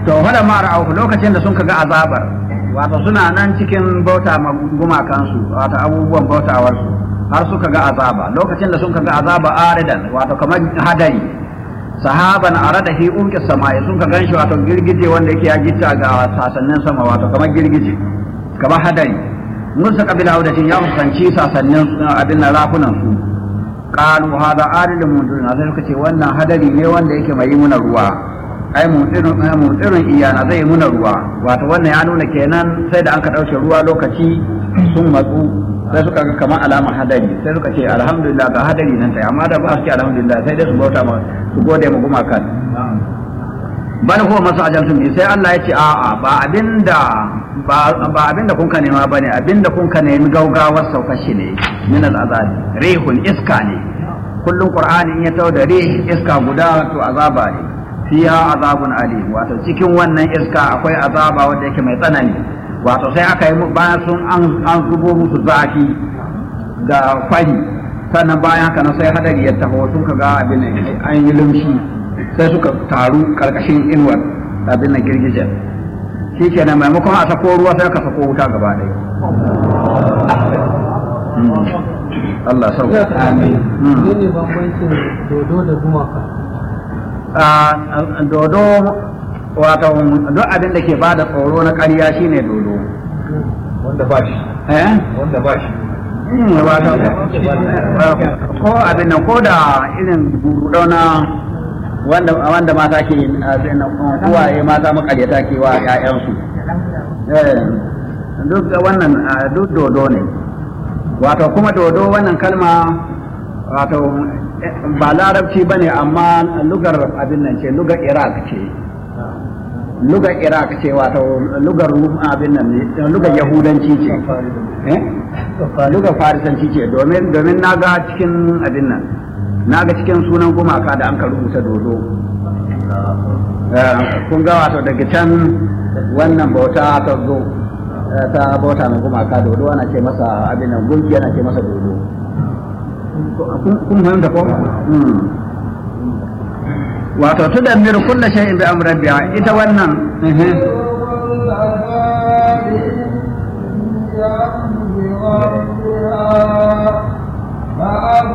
to hada ma ra'ahu lokacin da sun ga azabar wato suna nan cikin bauta ma gumakansu wato abubuwan bautawarsu har suka ga azaba lokacin da sun ga azaba aridan wato kamar hadari sahaban arada fi umki samai sun ka ganshi wato girgije wanda yake ya gitta ga sasannin sama wato kamar girgije kamar hadari musa kabila audatin ya fuskanci sasannin abin na rafunan su qalu hada aridun mudun sai suka ce wannan hadari ne wanda yake mai muna ruwa ai mutsirin mutsirin iyana zai muna ruwa wato wannan ya nuna kenan sai da an ka ɗauke ruwa lokaci sun matsu sai suka ga kamar alamar hadari sai suka ce alhamdulillah ga hadari nan sai amma da ba su ce alhamdulillah sai dai su bauta ma su gode ma gumakan bal huwa masu ajantun bi sai Allah ya ce a'a ba abinda ba abinda kun ka nema bane abinda kun ka nemi gaugawar saukar shi ne min al'azabi rihun iska ne kullum qur'ani in ya tawo da rih iska guda to azaba ne fiha azabun alim wato cikin wannan iska akwai azaba wanda yake mai tsanani wato sai aka yi bayan sun an zubo musu zafi ga kwari sannan bayan haka nan sai hadari ya taho sun ga abin an yi lumshi sai suka taru karkashin inuwar abin nan girgijen shi kenan maimakon a sako ruwa sai ka sako wuta gaba ɗaya Allah sauka. Amin. Ne bambancin dodo da gumaka. dodo wato duk abin da ke ba da tsoro na ƙarya shine dodo wanda ba shi eh wanda ba shi wato ko abin nan ko da irin burudau na wanda wanda mata ke abin nan uwaye mata makaryata ke wa ƴaƴansu eh duk wannan duk dodo ne wato kuma dodo wannan kalma wato ba larabci ba ne amma lugar abin nan ce lugar iraq ce lugar iraq ce wato lugar abin nan ne lugar yahudanci ce lugar farisanci ce domin domin na ga cikin abin nan na ga cikin sunan gumaka da an ka rubuta dodo kun ga wato daga can wannan bauta ta zo ta bauta na gumaka dodo ana ce masa abin nan gunki ana ce masa dodo kun fahimta ko wato tudammiru kulla shay'in bi amri rabbiha ita wannan بأمر ربها